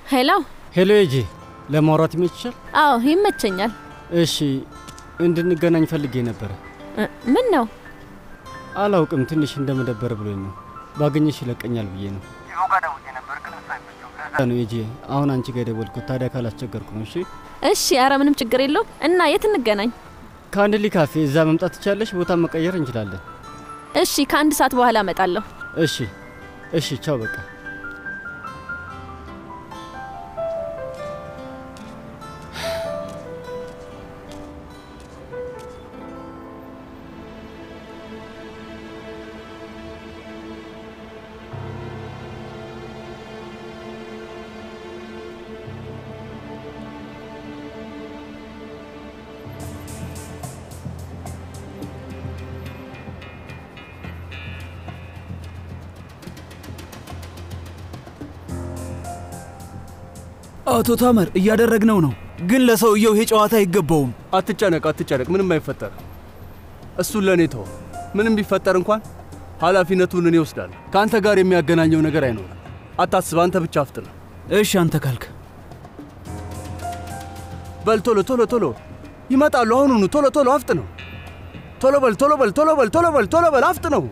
ሄሎ። ሄሎ ኤጄ፣ ለማውራት ይመችሻል? አዎ ይመቸኛል። እሺ፣ እንድንገናኝ ፈልጌ ነበረ። እ፣ ምን ነው? አላውቅም፣ ትንሽ እንደመደበር ብሎኝ ነው። ባገኘሽ ይለቀኛል ብዬ ነው ነው ኤጄ። አሁን አንቺ ጋር የደወልኩት ታዲያ ካላስቸገርኩ ነው። እሺ፣ እሺ፣ አረ ምንም ችግር የለው እና የት እንገናኝ? ከአንድ ሊ ካፌ እዛ መምጣት ትቻለሽ። ቦታ መቀየር እንችላለን። እሺ፣ ከአንድ ሰዓት በኋላ እመጣለሁ። እሺ፣ እሺ፣ ቻው በቃ አቶ ታመር እያደረግነው ነው፣ ግን ለሰውየው ይሄ ጨዋታ አይገባውም። አትጨነቅ፣ አትጨነቅ፣ ምንም አይፈጠር። እሱን ለእኔ ተው። ምንም ቢፈጠር እንኳን ኃላፊነቱን እኔ እወስዳለሁ። ከአንተ ጋር የሚያገናኘው ነገር አይኖርም። አታስብ፣ አንተ ብቻ አፍጥነ። እሺ አንተ ካልክ በል ቶሎ ቶሎ ቶሎ ይመጣሉ። አሁኑኑ ቶሎ ቶሎ አፍጥ ነው። ቶሎ በል ቶሎ በል ቶሎ በል ቶሎ በል ቶሎ በል አፍጥ ነው።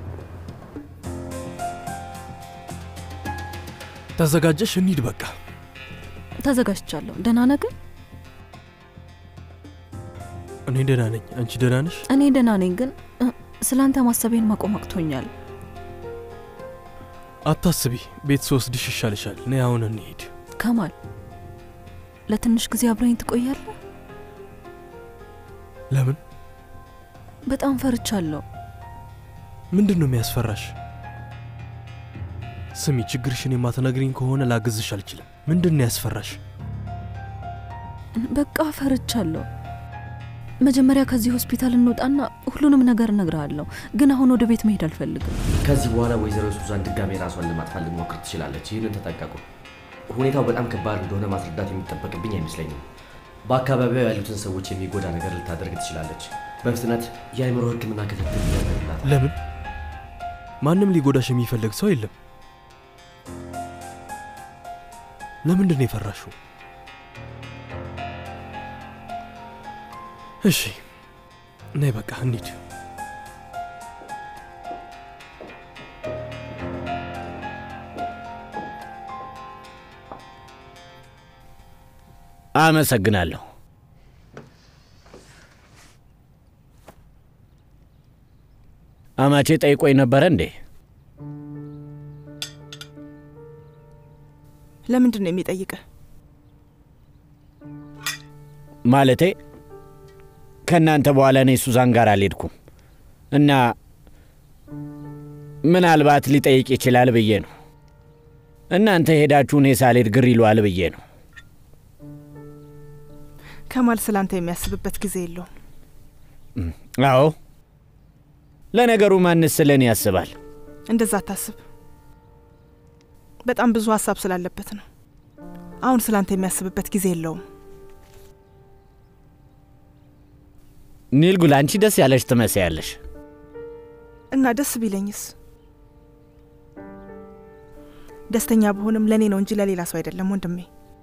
ተዘጋጀሽ? እንሂድ በቃ። ተዘጋጅቻለሁ። ደህና ነህ ግን? እኔ ደህና ነኝ። አንቺ ደህና ነሽ? እኔ ደህና ነኝ፣ ግን እ፣ ስላንተ ማሰቤን ማቆም አቅቶኛል። አታስቢ፣ ቤት ስወስድሽ ይሻልሻል። እኔ አሁን እንሂድ። ከማል ለትንሽ ጊዜ አብረኝ ትቆያለህ? ለምን? በጣም ፈርቻለሁ። ምንድን ነው የሚያስፈራሽ? ስሚ፣ ችግርሽን የማትነግሪኝ ከሆነ ላግዝሽ አልችልም። ምንድን ነው ያስፈራሽ? በቃ ፈርቻለሁ። መጀመሪያ ከዚህ ሆስፒታል እንውጣና ሁሉንም ነገር እነግርሃለሁ። ግን አሁን ወደ ቤት መሄድ አልፈልግም። ከዚህ በኋላ ወይዘሮ ሱዛን ድጋሜ ራሷን ለማጥፋት ልትሞክር ትችላለች። ይህንን ተጠንቀቁ። ሁኔታው በጣም ከባድ እንደሆነ ማስረዳት የሚጠበቅብኝ አይመስለኝም። በአካባቢው ያሉትን ሰዎች የሚጎዳ ነገር ልታደርግ ትችላለች። በፍጥነት የአእምሮ ሕክምና ክትትል ይደረግላታል። ለምን? ማንም ሊጎዳሽ የሚፈልግ ሰው የለም። ለምንድን ነው የፈራሽው? እሺ ነይ በቃ እንሂድ። አመሰግናለሁ። አማቼ ጠይቆኝ ነበረ እንዴ? ለምንድን ነው የሚጠይቅህ? ማለቴ ከእናንተ በኋላ እኔ ሱዛን ጋር አልሄድኩም እና ምናልባት ሊጠይቅ ይችላል ብዬ ነው። እናንተ ሄዳችሁ እኔ ሳልሄድ ግር ይለዋል ብዬ ነው። ከማል ስላንተ የሚያስብበት ጊዜ የለውም። አዎ፣ ለነገሩ ማንስ ስለ እኔ ያስባል? እንደዛ አታስብ። በጣም ብዙ ሀሳብ ስላለበት ነው። አሁን ስላንተ የሚያስብበት ጊዜ የለውም። ኒልጉል፣ አንቺ ደስ ያለሽ ትመስያለሽ። እና ደስ ቢለኝስ? ደስተኛ ብሆንም ለእኔ ነው እንጂ ለሌላ ሰው አይደለም ወንድሜ።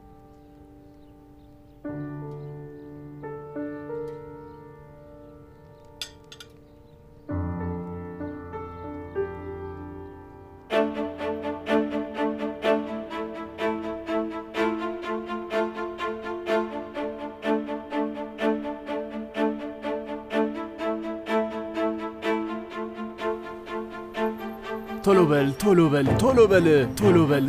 ቶሎ በል ቶሎ በል ቶሎ በል ቶሎ በል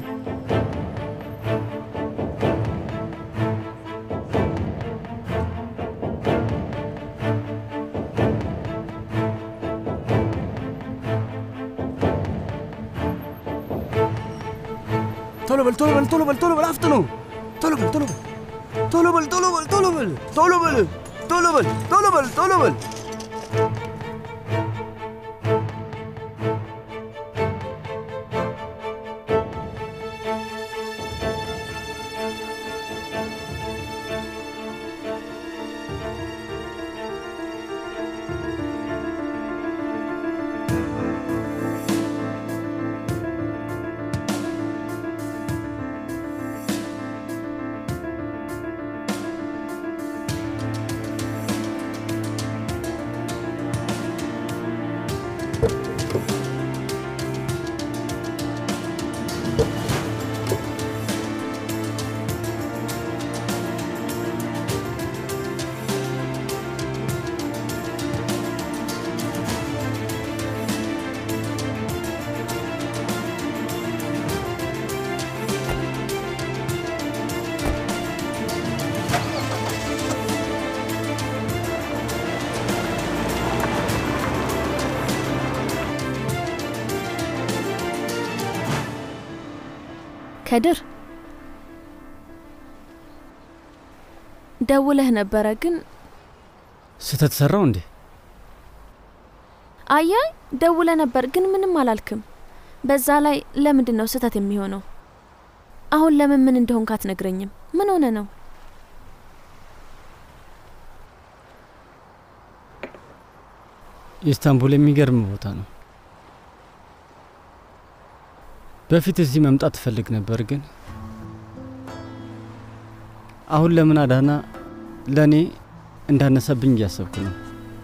ቶሎ በል ቶሎ በል ቶሎ በል ቶሎ በል አፍጥ ነው ቶሎ በል ቶሎ በል ቶሎ በል ቶሎ በል ቶሎ በል ቶሎ በል ቶሎ በል ቶሎ በል ቶሎ በል ከድር ደውለህ ነበረ ግን ስህተት ሰራው እንዴ? አያይ ደውለ ነበር ግን ምንም አላልክም። በዛ ላይ ለምንድን ነው ስህተት የሚሆነው? አሁን ለምን ምን እንደሆንክ አትነግረኝም? ምን ሆነ ነው? ኢስታንቡል የሚገርም ቦታ ነው። በፊት እዚህ መምጣት ትፈልግ ነበር፣ ግን አሁን ለምን አዳና ለእኔ እንዳነሰብኝ እያሰብኩ ነው።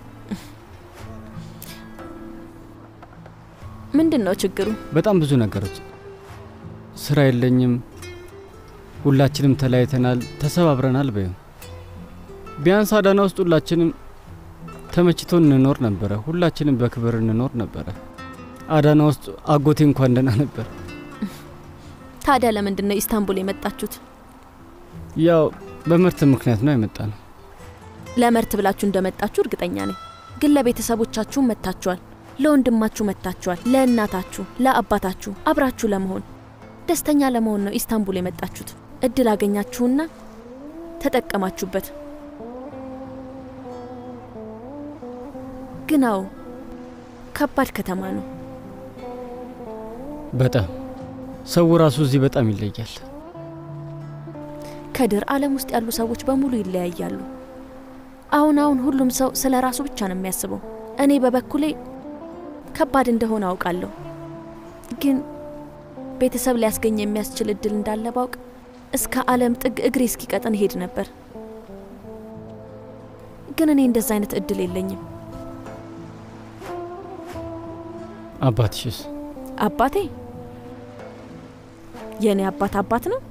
ምንድን ነው ችግሩ? በጣም ብዙ ነገሮች። ስራ የለኝም፣ ሁላችንም ተለያይተናል፣ ተሰባብረናል። በዩ ቢያንስ አዳና ውስጥ ሁላችንም ተመችቶን እንኖር ነበረ። ሁላችንም በክብር እንኖር ነበረ። አዳና ውስጥ አጎቴ እንኳን ደህና ነበር። ታዲያ ለምንድን ነው ኢስታንቡል የመጣችሁት? ያው በምርት ምክንያት ነው የመጣ ነው። ለመርት ብላችሁ እንደመጣችሁ እርግጠኛ ነኝ። ግን ለቤተሰቦቻችሁ መጥታችኋል፣ ለወንድማችሁ መጥታችኋል፣ ለእናታችሁ፣ ለአባታችሁ አብራችሁ ለመሆን ደስተኛ ለመሆን ነው ኢስታንቡል የመጣችሁት። እድል አገኛችሁና ተጠቀማችሁበት። ግን አዎ ከባድ ከተማ ነው። በጣም ሰው ራሱ እዚህ በጣም ይለያል። ከድር ዓለም ውስጥ ያሉ ሰዎች በሙሉ ይለያያሉ። አሁን አሁን ሁሉም ሰው ስለ ራሱ ብቻ ነው የሚያስበው። እኔ በበኩሌ ከባድ እንደሆነ አውቃለሁ። ግን ቤተሰብ ሊያስገኝ የሚያስችል እድል እንዳለ ባውቅ እስከ ዓለም ጥግ እግሬ እስኪቀጥን ሄድ ነበር። ግን እኔ እንደዛ አይነት እድል የለኝም። አባትሽስ? አባቴ የእኔ አባት አባት ነው።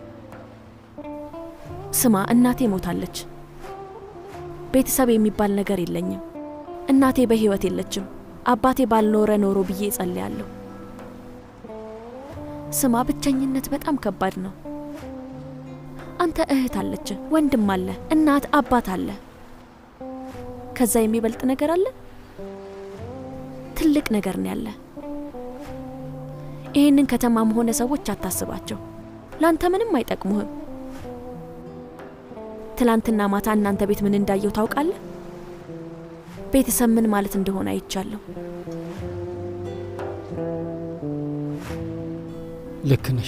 ስማ፣ እናቴ ሞታለች። ቤተሰብ የሚባል ነገር የለኝም። እናቴ በህይወት የለችም። አባቴ ባልኖረ ኖሮ ብዬ እጸልያለሁ። ስማ፣ ብቸኝነት በጣም ከባድ ነው። አንተ እህት አለች፣ ወንድም አለ፣ እናት አባት አለ። ከዛ የሚበልጥ ነገር አለ? ትልቅ ነገር ነው ያለ። ይህንን ከተማም ሆነ ሰዎች አታስባቸው፣ ላንተ ምንም አይጠቅሙህም። ትላንትና ማታ እናንተ ቤት ምን እንዳየው ታውቃለህ? ቤተሰብ ምን ማለት እንደሆነ አይቻለሁ። ልክ ነሽ።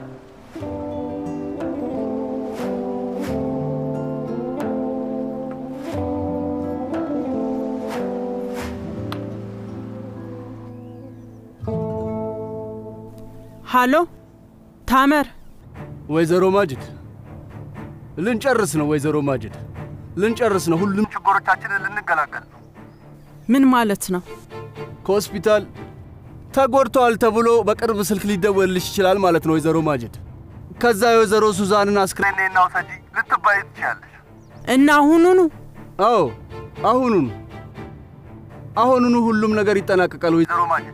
ሃሎ ታመር፣ ወይዘሮ ማጅድ ልንጨርስ ነው። ወይዘሮ ማጅድ ልንጨርስ ነው። ሁሉም ችግሮቻችንን ልንገላገል ነው። ምን ማለት ነው? ከሆስፒታል ተጎድተዋል ተብሎ በቅርብ ስልክ ሊደወልልሽ ይችላል ማለት ነው ወይዘሮ ማጅድ። ከዛ የወይዘሮ ሱዛንን አስክሬን ነይና ውሰጂ ልትባይ ትችያለሽ። እና አሁኑኑ? አዎ አሁኑኑ አሁኑኑ ሁሉም ነገር ይጠናቀቃል ወይዘሮ ማጅድ።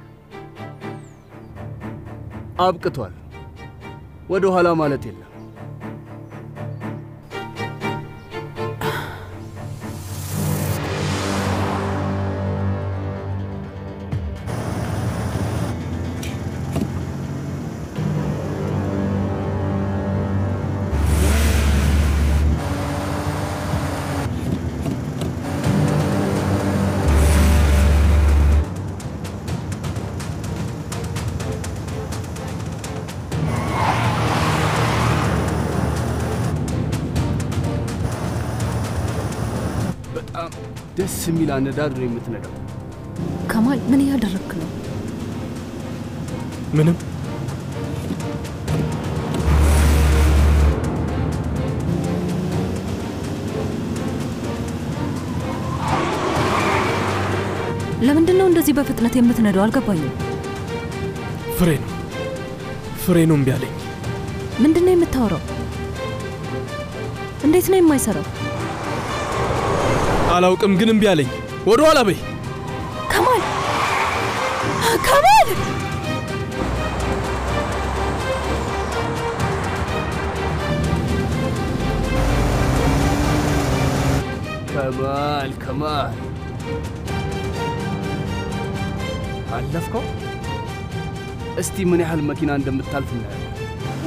አብቅቷል። ወደ ኋላ ማለት የለም። በጣም ደስ የሚል አነዳድ ነው የምትነዳው። ከማል ምን እያደረግክ ነው? ምንም ለምንድን ነው እንደዚህ በፍጥነት የምትነዳው? አልገባኝም። ፍሬ ነው ፍሬ ነው እምቢ አለኝ። ምንድን ነው የምታወራው? እንዴት ነው የማይሰራው? አላውቅም ግን እምቢ አለኝ። ወደ ኋላ በይ። ከማል ከማል ከማል ከማል አለፍከው። እስቲ ምን ያህል መኪና እንደምታልፍ እናያለን።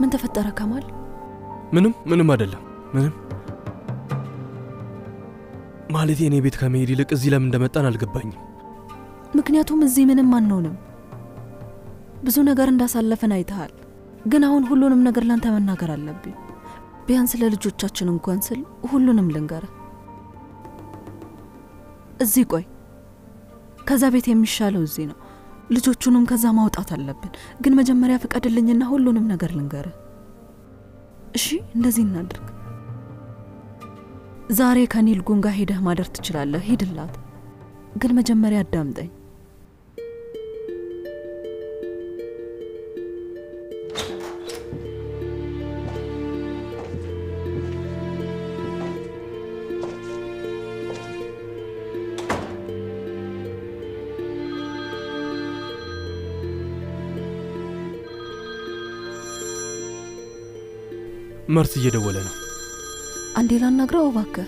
ምን ተፈጠረ ከማል? ምንም ምንም አይደለም። ምንም ማለት የእኔ ቤት ከመሄድ ይልቅ እዚህ ለምን እንደመጣን አልገባኝም። ምክንያቱም እዚህ ምንም አንሆንም። ብዙ ነገር እንዳሳለፍን አይተሃል። ግን አሁን ሁሉንም ነገር ላንተ መናገር አለብኝ። ቢያንስ ለልጆቻችን እንኳን ስል ሁሉንም ልንገረ። እዚህ ቆይ፣ ከዛ ቤት የሚሻለው እዚህ ነው። ልጆቹንም ከዛ ማውጣት አለብን። ግን መጀመሪያ ፍቀድልኝና ሁሉንም ነገር ልንገረ። እሺ፣ እንደዚህ እናድርግ። ዛሬ ከኒል ጉን ጋር ሄደህ ማደር ትችላለህ። ሂድላት። ግን መጀመሪያ አዳምጠኝ። መርት እየደወለ ነው። አንዴ ላናግረው እባክህ።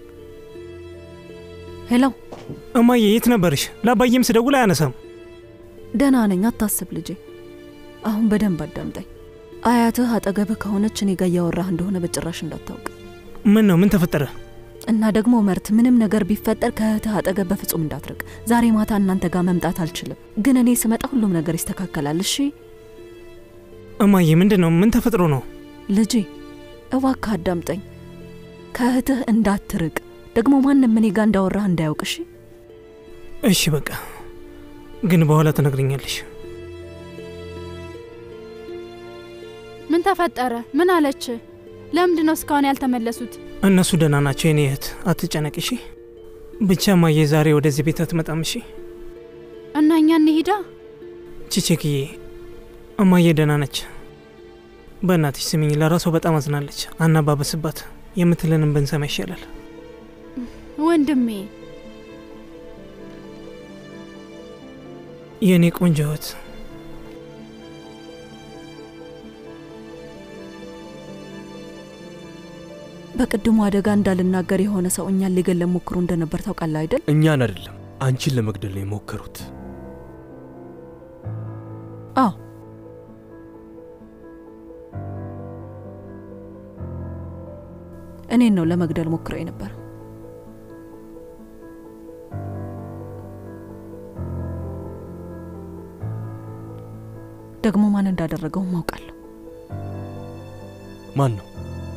ሄሎ እማዬ፣ የት ነበርሽ? ለአባዬም ስደውል አያነሳም። ደህና ነኝ፣ አታስብ ልጄ። አሁን በደንብ አዳምጠኝ። አያትህ አጠገብህ ከሆነች እኔ ጋር እያወራህ እንደሆነ በጭራሽ እንዳታውቅ ምን ነው? ምን ተፈጠረ? እና ደግሞ መርት፣ ምንም ነገር ቢፈጠር ከእህትህ አጠገብ በፍጹም እንዳትርቅ። ዛሬ ማታ እናንተ ጋር መምጣት አልችልም፣ ግን እኔ ስመጣ ሁሉም ነገር ይስተካከላል። እሺ እማዬ፣ ምንድን ነው? ምን ተፈጥሮ ነው? ልጄ እባክህ አዳምጠኝ። ከእህትህ እንዳትርቅ፣ ደግሞ ማንም እኔ ጋር እንዳወራህ እንዳያውቅ። እሺ እሺ፣ በቃ ግን በኋላ ትነግረኛለሽ። ምን ተፈጠረ? ምን አለች? ለምንድን ነው እስካሁን ያልተመለሱት? እነሱ ደህና ናቸው የኔ እህት፣ አትጨነቅ እሺ። ብቻ እማዬ ዛሬ ወደዚህ ቤት አትመጣም እሺ። እና እኛ እንሂዳ። ቺቼክዬ፣ እማዬ ደህና ነች። በእናትሽ ስሚኝ፣ ለራሷ በጣም አዝናለች። አናባበስባት፣ የምትለንም ብንሰማ ይሻላል። ወንድሜ የእኔ ቆንጆ እህት በቅድሙ አደጋ እንዳልናገር የሆነ ሰው እኛን ሊገለን ሞክሮ እንደነበር ታውቃለህ አይደል? እኛን አይደለም አንቺን ለመግደል ነው የሞከሩት። አዎ እኔን ነው ለመግደል ሞክረው የነበረው። ደግሞ ማን እንዳደረገው ማውቃለሁ። ማን ነው?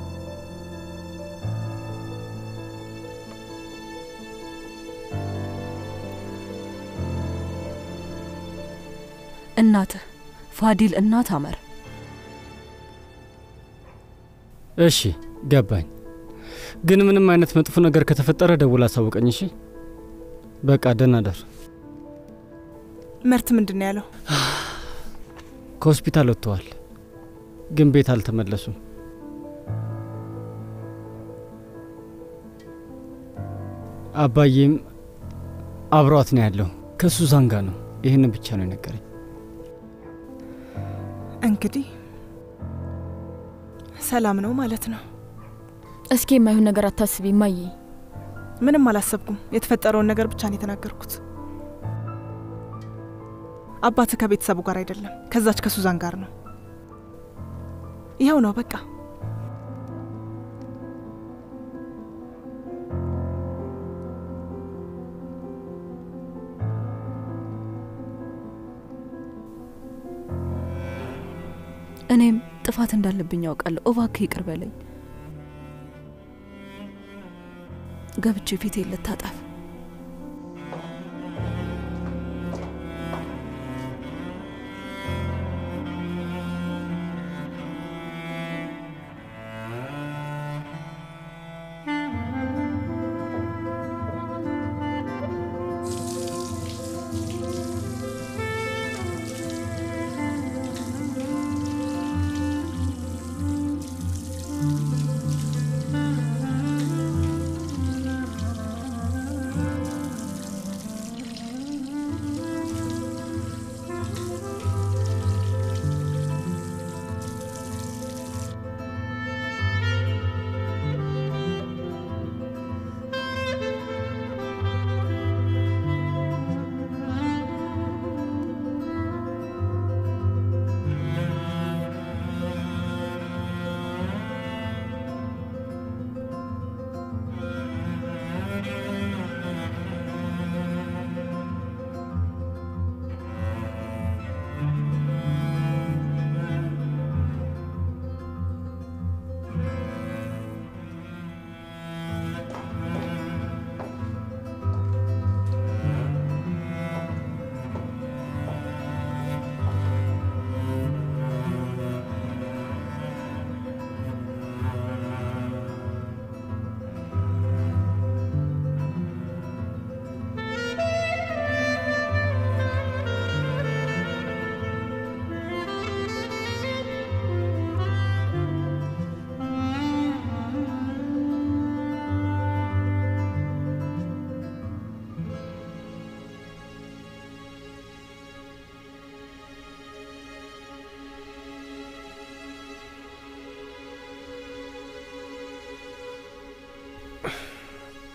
እናትህ ፋዲል እናት አመር። እሺ ገባኝ። ግን ምንም አይነት መጥፎ ነገር ከተፈጠረ ደውል አሳውቀኝ። እሺ በቃ ደህና ደር። መርት ምንድን ነው ያለው? ከሆስፒታል ወጥተዋል፣ ግን ቤት አልተመለሱም። አባዬም አብሯት ነው ያለው። ከሱዛን ጋር ነው። ይህንን ብቻ ነው የነገረኝ። እንግዲህ ሰላም ነው ማለት ነው። እስኪ የማይሆን ነገር አታስቢ እማዬ። ምንም አላሰብኩም። የተፈጠረውን ነገር ብቻ ነው የተናገርኩት። አባት ከቤተሰቡ ጋር አይደለም፣ ከዛች ከሱዛን ጋር ነው። ይኸው ነው በቃ። እኔም ጥፋት እንዳለብኝ ያውቃለሁ። እባክህ ይቅር በለኝ። ገብቼ ፊቴ ልታጠፍ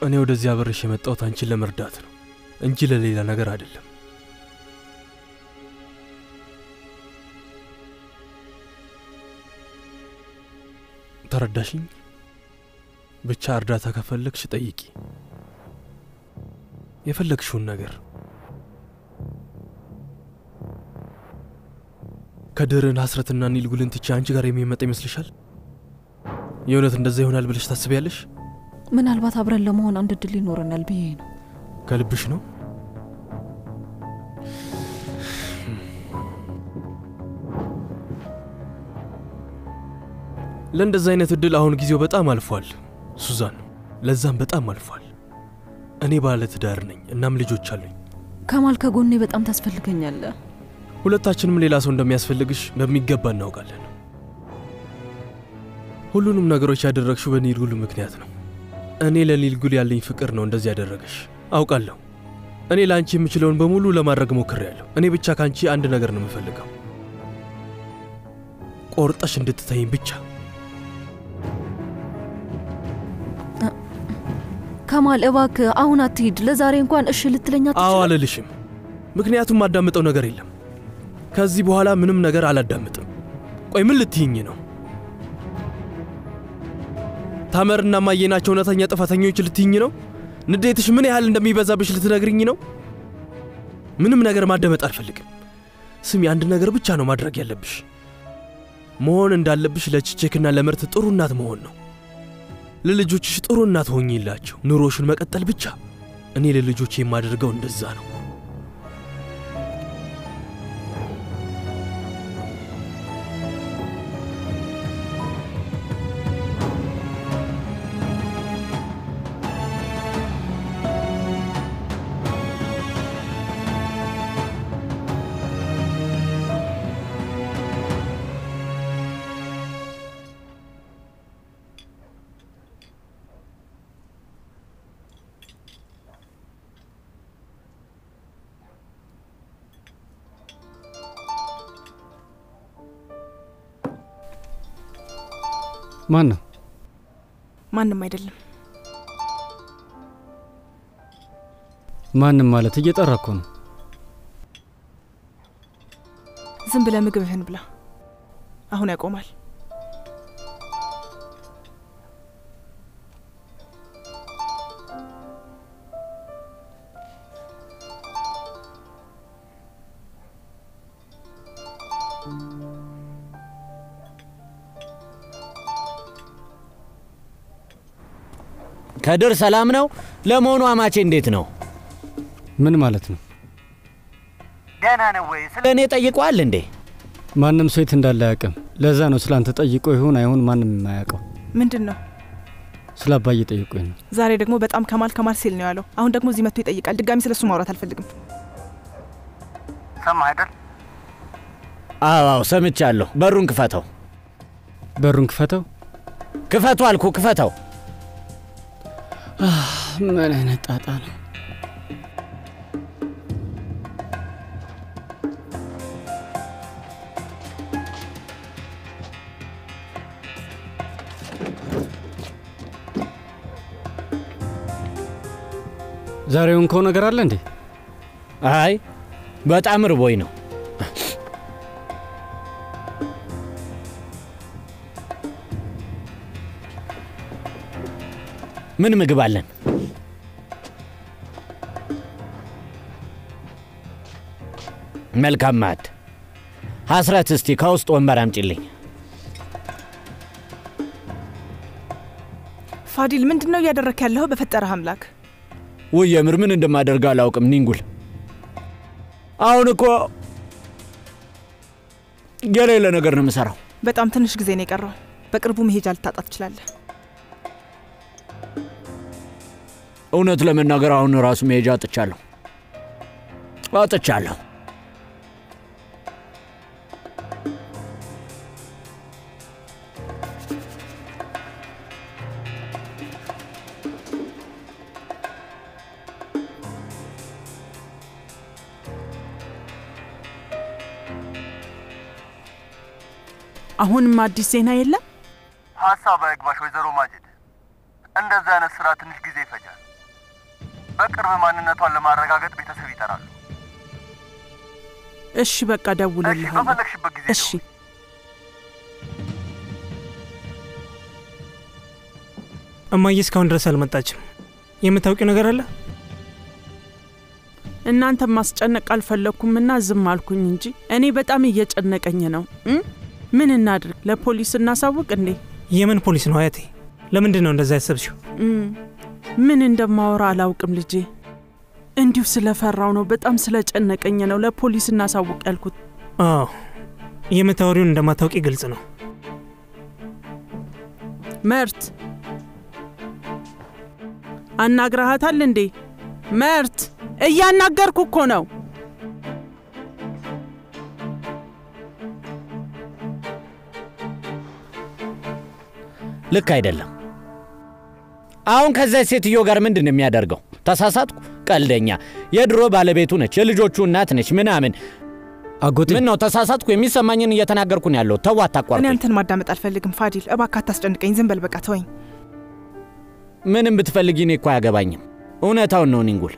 እኔ ወደዚህ አብሬሽ የመጣሁት አንቺን ለመርዳት ነው እንጂ ለሌላ ነገር አይደለም። ተረዳሽኝ? ብቻ እርዳታ ከፈለግሽ ጠይቂ፣ የፈለግሽውን ነገር። ከድርን ሀስረትና ኒልጉልን ትቼ አንቺ ጋር የሚመጣ ይመስልሻል? የእውነት እንደዛ ይሆናል ብለሽ ታስቢያለሽ? ምናልባት አብረን ለመሆን አንድ እድል ይኖረናል ብዬ ነው። ከልብሽ ነው? ለእንደዚህ አይነት እድል አሁን ጊዜው በጣም አልፏል ሱዛን፣ ለዛም በጣም አልፏል። እኔ ባለ ትዳር ነኝ፣ እናም ልጆች አሉኝ። ከማል ከጎኔ በጣም ታስፈልገኛለህ። ሁለታችንም ሌላ ሰው እንደሚያስፈልግሽ በሚገባ እናውቃለን። ሁሉንም ነገሮች ያደረግሽው በኒልጉል ምክንያት ነው። እኔ ለኒልጉል ያለኝ ፍቅር ነው እንደዚህ ያደረገሽ አውቃለሁ። እኔ ለአንቺ የምችለውን በሙሉ ለማድረግ ሞክሬያለሁ። እኔ ብቻ ከአንቺ አንድ ነገር ነው የምፈልገው፣ ቆርጠሽ እንድትተይኝ ብቻ። ከማል እባክህ አሁን አትሂድ። ለዛሬ እንኳን እሺ ልትለኛ አዎ አልልሽም፣ ምክንያቱም ማዳምጠው ነገር የለም። ከዚህ በኋላ ምንም ነገር አላዳምጥም። ቆይ ምን ልትይኝ ነው? ታመርና ማዬ ናቸው እውነተኛ ጥፋተኞች ልትይኝ ነው? ንዴትሽ ምን ያህል እንደሚበዛብሽ ልትነግርኝ ነው? ምንም ነገር ማዳመጥ አልፈልግም። ስሚ፣ አንድ ነገር ብቻ ነው ማድረግ ያለብሽ። መሆን እንዳለብሽ ለችቼክና ለምርት ጥሩ እናት መሆን ነው። ለልጆችሽ ጥሩ እናት ሆኝላቸው፣ ኑሮሽን መቀጠል ብቻ። እኔ ለልጆች የማደርገው እንደዛ ነው። ማን ነው? ማንም አይደለም። ማንም ማለት እየጠራ እኮ ነው። ዝም ብለህ ምግብህን ብላ። አሁን ያቆማል። ከድር ሰላም ነው? ለመሆኑ አማቼ እንዴት ነው? ምን ማለት ነው? ደህና ነው ወይ? ስለ እኔ ጠይቋል እንዴ? ማንም ሰው የት እንዳለ አያውቅም። ለዛ ነው ስላንተ ጠይቆ ይሁን አይሁን ማንም የማያውቀው። ምንድን ነው? ስለ አባዬ ጠይቆኝ ነው። ዛሬ ደግሞ በጣም ከማል ከማል ሲል ነው ያለው። አሁን ደግሞ እዚህ መጥቶ ይጠይቃል። ድጋሚ ስለሱ ማውራት አልፈልግም። ሰማህ አይደል? አዎ ሰምቻለሁ። በሩን ክፈተው። በሩን ክፈተው። ክፈቱ አልኩ፣ ክፈተው። ምን አይነት ጣጣ ነው? ዛሬውን ከው ነገር አለ እንዴ? አይ በጣም ርቦኝ ነው። ምን ምግብ አለን? መልካም ማዕድ። ሐስረት፣ እስቲ ከውስጥ ወንበር አምጪልኝ። ፋዲል፣ ምንድን ነው እያደረክ ያለኸው? በፈጠረህ አምላክ ውይ የምር ምን እንደማደርግ አላውቅም። ኒንጉል አሁን እኮ የሌለ ነገር ነው የምሰራው። በጣም ትንሽ ጊዜ ነው የቀረው። በቅርቡ መሄጃ ልታጣ ትችላለህ። እውነት ለመናገር አሁን ራሱ መሄጃ አጥቻለሁ አጥቻለሁ። አሁንም አዲስ ዜና የለም። ሀሳብ አይግባሽ ወይዘሮ ማጅድ። እንደዛ አይነት ስራ ትንሽ ጊዜ ይፈጃል። በቅርብ ማንነቷን ለማረጋገጥ ቤተሰብ ይጠራሉ። እሺ በቃ ደውልልሃለሁ። በፈለግሽበት ጊዜ እሺ እማዬ እስካሁን ድረስ አልመጣችም። የምታውቂው ነገር አለ? እናንተ ማስጨነቅ አልፈለግኩምና ዝም አልኩኝ እንጂ እኔ በጣም እየጨነቀኝ ነው። እ? ምን እናድርግ? ለፖሊስ እናሳውቅ እንዴ? የምን ፖሊስ ነው አያቴ? ለምንድን ነው እንደዛ ያሰብሽው? እም፣ ምን እንደማወራ አላውቅም ልጄ። እንዲሁ ስለፈራው ነው፣ በጣም ስለጨነቀኝ ነው ለፖሊስ እናሳውቅ ያልኩት። አዎ የምታወሪውን እንደማታውቂ ግልጽ ነው። መርት አናግረሃታል እንዴ? መርት እያናገርኩ እኮ ነው። ልክ አይደለም። አሁን ከዛች ሴትዮ ጋር ምንድን ነው የሚያደርገው? ተሳሳትኩ? ቀልደኛ። የድሮ ባለቤቱ ነች፣ የልጆቹ እናት ነች ምናምን። አጎቴ ምን ነው ተሳሳትኩ? የሚሰማኝን እየተናገርኩ ነው ያለው። ተው እኔ አታቋርጠኝ። አንተን ማዳመጥ አልፈልግም ፋዲል፣ እባክህ አታስጨንቀኝ። ዝም በል በቃ ተወኝ። ምንም ብትፈልጊ እኔ እኮ አያገባኝም። እውነታውን ነው ኒንጉል።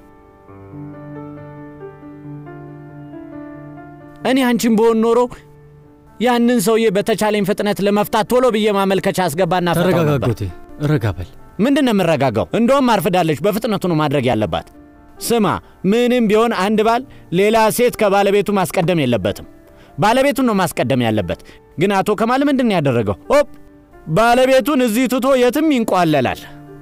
እኔ አንቺን በሆን ኖሮ ያንን ሰውዬ በተቻለኝ ፍጥነት ለመፍታት ቶሎ ብዬ ማመልከቻ አስገባና ፈታው ተረጋጋ ነበር። አጎቴ፣ ረጋ በል። ምንድን ነው የምረጋጋው? እንደውም አርፍዳለች። በፍጥነቱ ነው ማድረግ ያለባት። ስማ፣ ምንም ቢሆን አንድ ባል ሌላ ሴት ከባለቤቱ ማስቀደም የለበትም። ባለቤቱን ነው ማስቀደም ያለበት። ግን አቶ ከማል ምንድን ነው ያደረገው? ኦፕ ባለቤቱን እዚህ ትቶ የትም ይንቋለላል።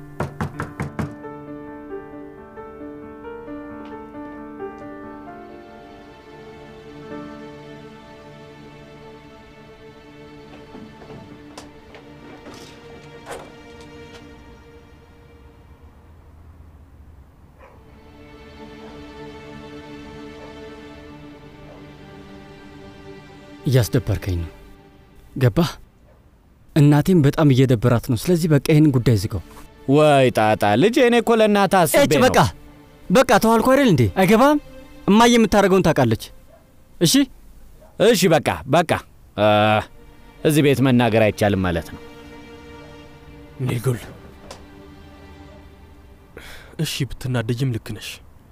እያስደበርከኝ ነው። ገባህ? እናቴም በጣም እየደበራት ነው። ስለዚህ በቃ ይህንን ጉዳይ ዝጋው። ወይ ጣጣ ልጄ፣ እኔ እኮ ለእናትህ አስቤ እጭ ነው። በቃ በቃ ተዋልኩ አይደል እንዴ? አይገባም? እማዬ የምታደርገውን ታውቃለች። እሺ እሺ፣ በቃ በቃ አ፣ እዚህ ቤት መናገር አይቻልም ማለት ነው። ኒልጉል፣ እሺ ብትናደጅም ልክ ነሽ፣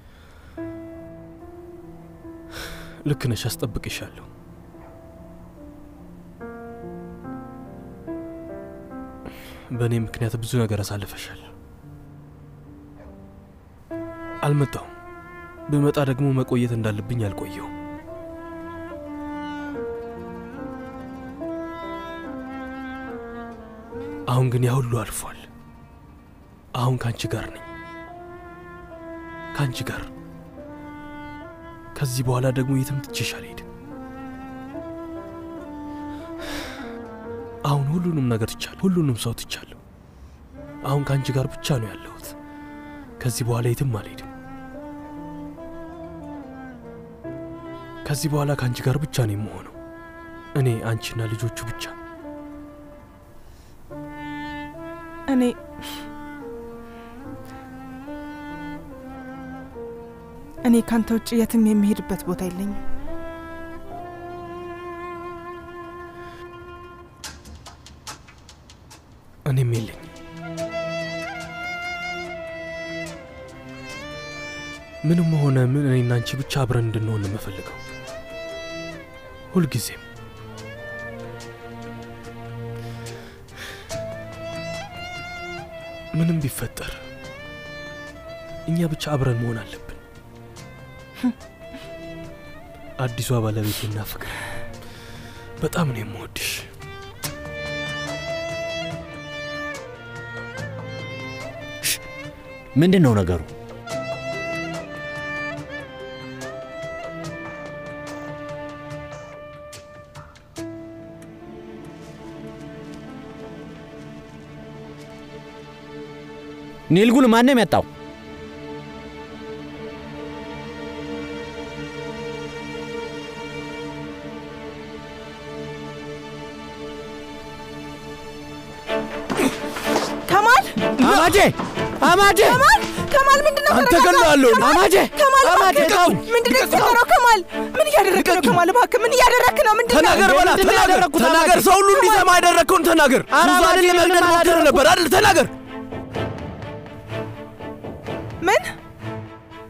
ልክ ነሽ። አስጠብቅሻለሁ። በእኔ ምክንያት ብዙ ነገር አሳልፈሻል። አልመጣሁም። ብመጣ ደግሞ መቆየት እንዳለብኝ አልቆየው። አሁን ግን ያ ሁሉ አልፏል። አሁን ከአንቺ ጋር ነኝ፣ ከአንቺ ጋር። ከዚህ በኋላ ደግሞ የትም ትቼሽ አልሄድም። አሁን ሁሉንም ነገር ትቻለሁ፣ ሁሉንም ሰው ትቻለሁ። አሁን ከአንቺ ጋር ብቻ ነው ያለሁት። ከዚህ በኋላ የትም አልሄድም። ከዚህ በኋላ ከአንቺ ጋር ብቻ ነው የምሆነው። እኔ፣ አንቺና ልጆቹ ብቻ። እኔ እኔ ካንተ ውጭ የትም የሚሄድበት ቦታ የለኝም። እኔም የለኝ። ምንም ሆነ ምን እኔና አንቺ ብቻ አብረን እንድንሆን ነው የምፈልገው ሁልጊዜም። ምንም ቢፈጠር እኛ ብቻ አብረን መሆን አለብን። አዲሷ ባለቤቴና ፍቅር በጣም ነው የምወድሽ። ምንድን ነው ነገሩ? ኒልጉል ማን ነው የመጣው? ከማል አማጄ አማጄ ከማል ከማል ምንድን ነው? አንተ ተረጋጋ። ገለዋለሁ። ከማል፣ አማጄ ከማል አማጄ እባክህ፣ ተው። ምንድን ነው የተፈጠረው? ከማል ምን እያደረክ ነው? ከማል እባክህ ምን እያደረክ ነው? ምንድን ነው? ተናገር በላ ምንድን ነው ተናገር ያደረግኩት? ተናገር። አማቼ? ሰው ሁሉ እንዲሰማ ያደረግከውን ተናገር። ኧረ ሱዛንን አማቼ ለመግደል ምንም ሞክረህ አላደረኩም። ነበር አይደል? ተናገር። ምን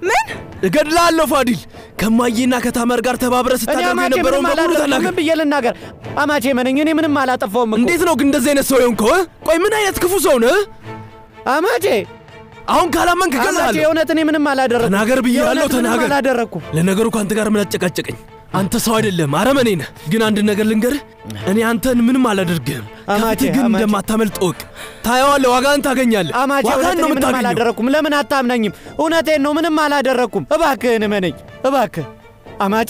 ምን እገድላለሁ ፋዲል። ከማዬና ከታመር ጋር ተባብረ እኔ ስታደርጉ አማቼ የነበረውን ምንም በሙሉ አላደረኩም። ተናገር። ምን ብዬ ልናገር? አማቼ መነኝ። እኔ ምንም አላጠፋውም እኮ። እንዴት ነው ግን እንደዚህ አይነት ሰው የሆንከው? እ? ቆይ ምን አይነት ክፉ ሰው ነህ? አማቼ አሁን ካላመንክ አማቼ እገልሃለሁ። የእውነት እኔ ምንም አላደረኩም። ተናገር ብያለሁ፣ የእውነት ምንም ተናገር። አላደረኩም። ለነገሩ ከአንተ ጋር ምን አጨቃጨቀኝ? አንተ ሰው አይደለም አረመኔ ነህ። ግን አንድ ነገር ልንገርህ፣ እኔ አንተን ምንም አላደርግህም። አማቼ፣ ከፊትህ ግን አማቼ። እንደማታመልጥ እወቅ። ታየዋለህ፣ ዋጋህን ታገኛለህ። አማቼ ዋጋህን እውነት ነው እኔ ምንም የምታገኘው። አላደረኩም። ለምን አታምነኝም? እውነቴን ነው፣ ምንም አላደረኩም። እባክህን እመነኝ፣ እባክህ አማቼ።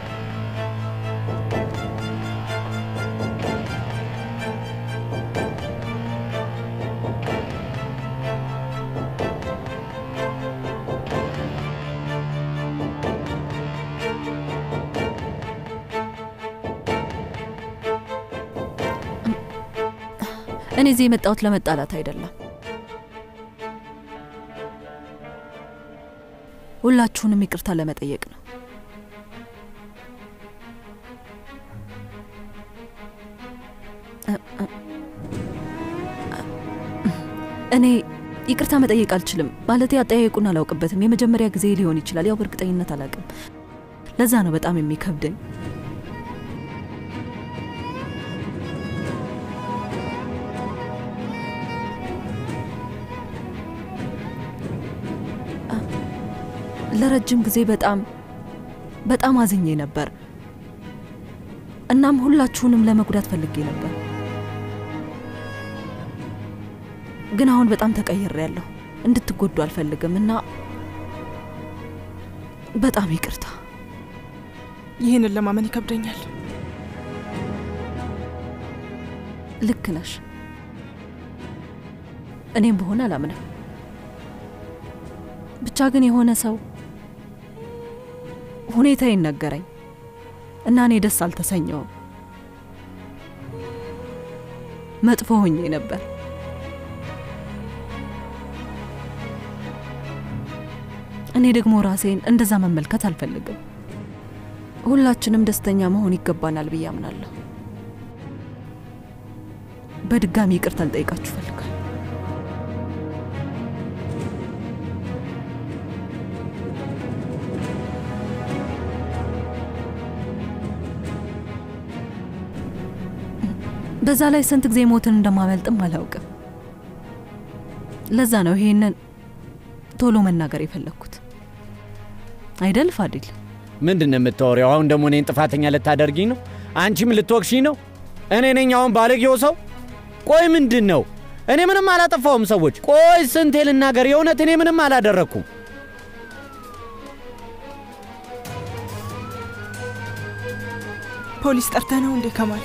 እኔ እዚህ የመጣሁት ለመጣላት አይደለም። ሁላችሁንም ይቅርታ ለመጠየቅ ነው። እ- እ- እኔ ይቅርታ መጠየቅ አልችልም። ማለት አጠያየቁን አላውቅበትም። የመጀመሪያ ጊዜ ሊሆን ይችላል። ያው በእርግጠኝነት አላውቅም። ለዛ ነው በጣም የሚከብደኝ። ለረጅም ጊዜ በጣም በጣም አዝኜ ነበር። እናም ሁላችሁንም ለመጉዳት ፈልጌ ነበር። ግን አሁን በጣም ተቀይሬያለሁ። እንድትጎዱ አልፈልግም እና በጣም ይቅርታ። ይህንን ለማመን ይከብደኛል። ልክ ነሽ። እኔም በሆነ አላምንም። ብቻ ግን የሆነ ሰው ሁኔታ ይነገረኝ እና እኔ ደስ አልተሰኘውም። መጥፎ ሆኜ ነበር። እኔ ደግሞ ራሴን እንደዛ መመልከት አልፈልግም። ሁላችንም ደስተኛ መሆን ይገባናል ብዬ አምናለሁ። በድጋሚ ይቅርታ ልጠይቃችሁ እፈልጋለሁ። በዛ ላይ ስንት ጊዜ ሞትን እንደማመልጥም አላውቅም። ለዛ ነው ይሄንን ቶሎ መናገር የፈለግኩት አይደል ፋዲል? ምንድን ነው የምታወሪው? አሁን ደግሞ እኔን ጥፋተኛ ልታደርጊኝ ነው? አንቺም ልትወቅሽኝ ነው? እኔ ነኝ አሁን ባለጌው ሰው? ቆይ ምንድን ነው? እኔ ምንም አላጠፋውም። ሰዎች ቆይ ስንቴ ልናገር? የእውነት እኔ ምንም አላደረግኩም። ፖሊስ ጠርተህ ነው እንዴ ከማል?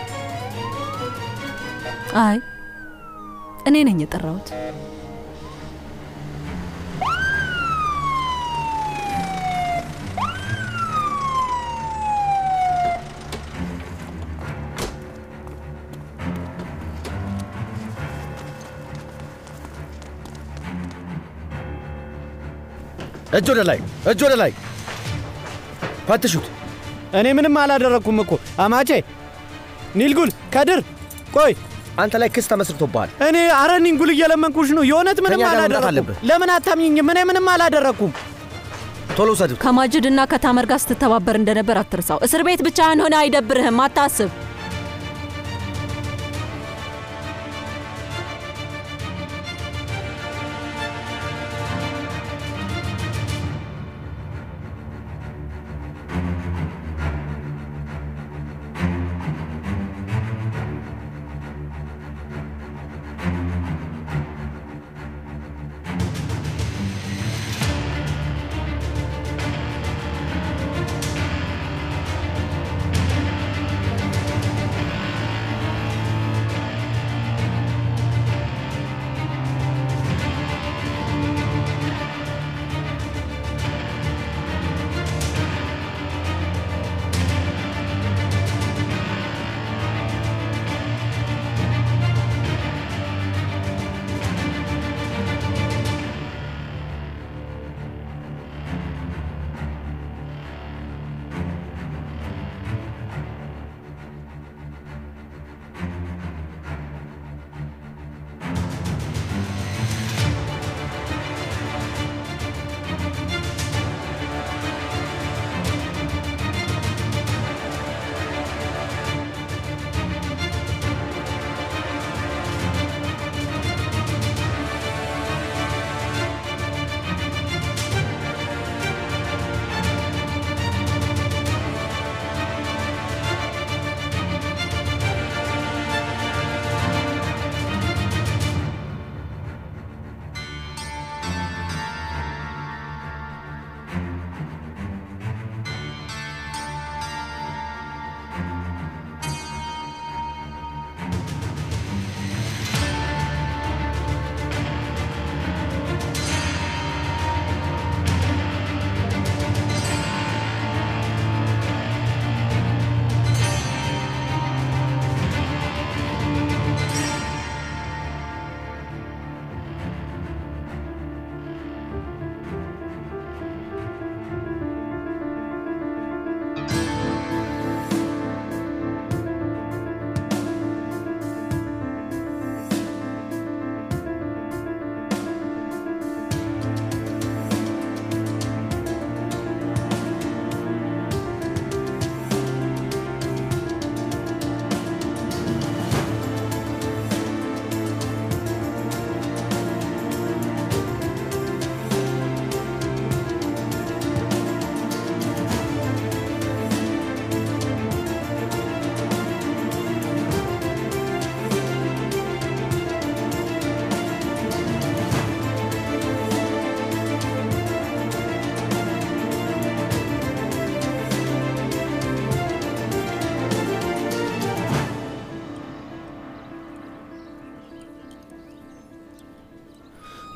አይ እኔ ነኝ የጠራሁት። እጅ ወደ ላይ፣ እጅ ወደ ላይ። ፈትሹት። እኔ ምንም አላደረግኩም እኮ አማቼ። ኒልጉል ከድር፣ ቆይ አንተ ላይ ክስ ተመስርቶብሃል። እኔ አረ ኒንጉል እየለመንኩሽ ነው። የእውነት ምንም ከእኛ ጋር መምጣት አላደረግኩም። አለብህ። ለምን አታምኝኝም? እኔ ምንም አላደረግኩም። ቶሎ ውሰዱት። ከማጅድ እና ከታመር ጋር ስትተባበር እንደነበር አትርሳው። እስር ቤት ብቻህን ሆነ አይደብርህም፣ አታስብ።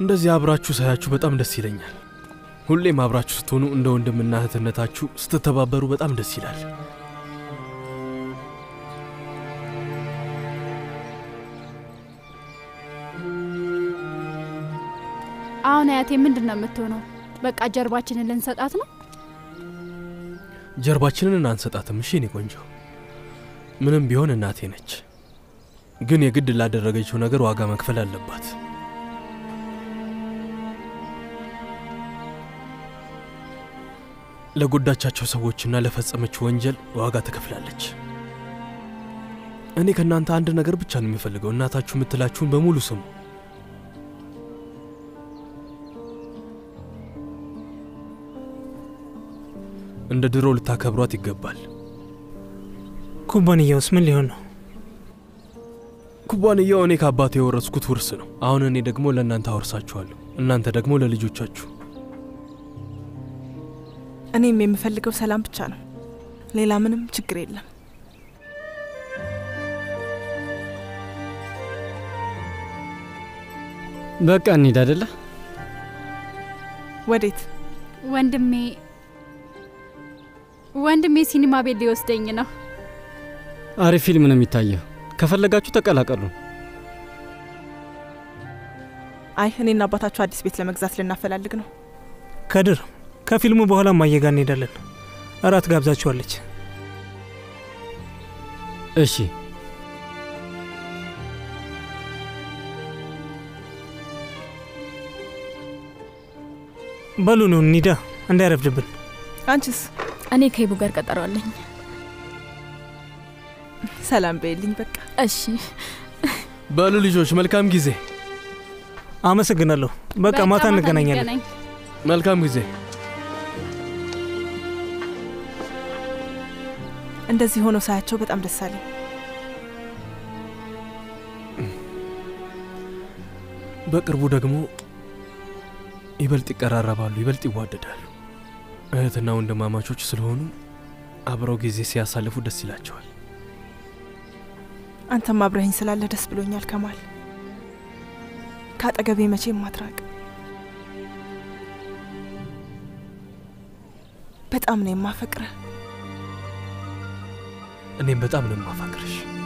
እንደዚህ አብራችሁ ሳያችሁ በጣም ደስ ይለኛል። ሁሌም አብራችሁ ስትሆኑ እንደ ወንድምና እህትነታችሁ ስትተባበሩ በጣም ደስ ይላል። አሁን አያቴ ምንድን ነው የምትሆነው? በቃ ጀርባችንን ልንሰጣት ነው? ጀርባችንን አንሰጣትም። እሺ የኔ ቆንጆ፣ ምንም ቢሆን እናቴ ነች። ግን የግድ ላደረገችው ነገር ዋጋ መክፈል አለባት። ለጎዳቻቸው ሰዎችና ለፈጸመችው ወንጀል ዋጋ ትከፍላለች። እኔ ከእናንተ አንድ ነገር ብቻ ነው የሚፈልገው፣ እናታችሁ የምትላችሁን በሙሉ ስሙ። እንደ ድሮ ልታከብሯት ይገባል። ኩባንያውስ ምን ሊሆን ነው? ኩባንያው እኔ ከአባቴ የወረስኩት ውርስ ነው። አሁን እኔ ደግሞ ለእናንተ አወርሳችኋለሁ፣ እናንተ ደግሞ ለልጆቻችሁ። እኔም የምፈልገው ሰላም ብቻ ነው። ሌላ ምንም ችግር የለም። በቃ እንሂድ አደለ? ወዴት? ወንድሜ ወንድሜ ሲኒማ ቤት ሊወስደኝ ነው። አሪፍ ፊልም ነው የሚታየው። ከፈለጋችሁ ተቀላቀሉ። አይ እኔና አባታችሁ አዲስ ቤት ለመግዛት ልናፈላልግ ነው። ከድር ከፊልሙ በኋላ እማዬ ጋር እንሄዳለን። እራት ጋብዛችኋለች። እሺ በሉ ነው እንሂዳ፣ እንዳይረፍድብን። አንቺስ? እኔ ከይቡ ጋር ቀጠሮ አለኝ። ሰላም በይልኝ በቃ። እሺ በሉ ልጆች፣ መልካም ጊዜ። አመሰግናለሁ። በቃ ማታ እንገናኛለን። መልካም ጊዜ። እንደዚህ ሆኖ ሳያቸው በጣም ደስ አለኝ። በቅርቡ ደግሞ ይበልጥ ይቀራረባሉ፣ ይበልጥ ይዋደዳሉ። እህትና ወንድማማቾች ስለሆኑ አብረው ጊዜ ሲያሳልፉ ደስ ይላቸዋል። አንተም አብረኸኝ ስላለ ደስ ብሎኛል ከማል። ከአጠገቤ መቼም ማትራቅ። በጣም ነው የማፈቅረ። እኔም በጣም ነው የማፋቅርሽ።